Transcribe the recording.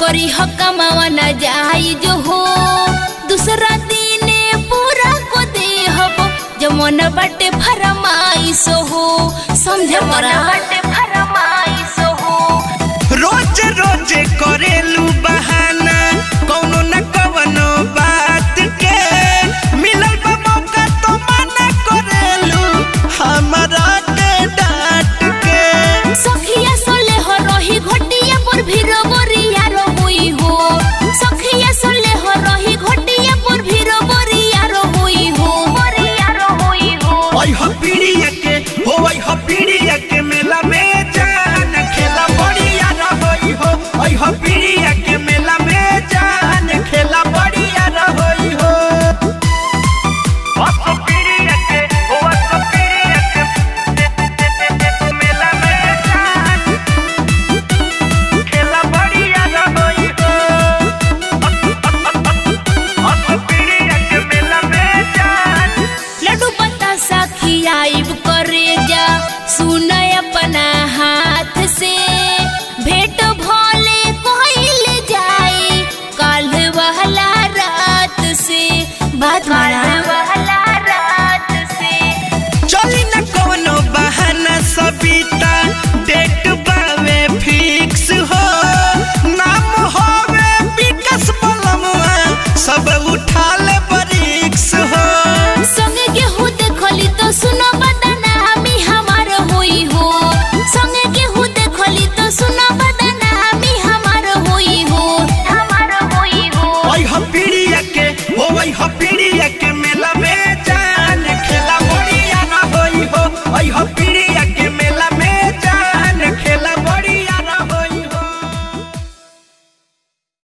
करी हो कमावा न जाई जो हो दूसरा दिने पूरा को दे हबो जमन बटे फरमाइश हो समझ मोरा बटे फरमाइश हो रोज रोज करेलू बहाना कौनो न कवनो बात के मिलल बा मौका तो मना करेलू हमरा के डांट के सखिया सोले हो रही घोटिया पर भीरो बोरिया रो हुई हो सखिया सोले हो रही घोटिया पर भीरो बोरिया रो हुई हो बोरिया रो हुई हो ओइ हो पीड़िया के हो ओइ हो पीड़िया के मेला में जान खेला बढ़िया रहोई हो ओइ हो पीड़िया के मेला में जान खेला बढ़िया रहोई हो ओसो पीड़िया के हो ओसो पीड़िया के मेला में जान खेला बढ़िया रहोई हो ओसो पीड़िया के मेला में जान लड्डू बतासा खियाइब करे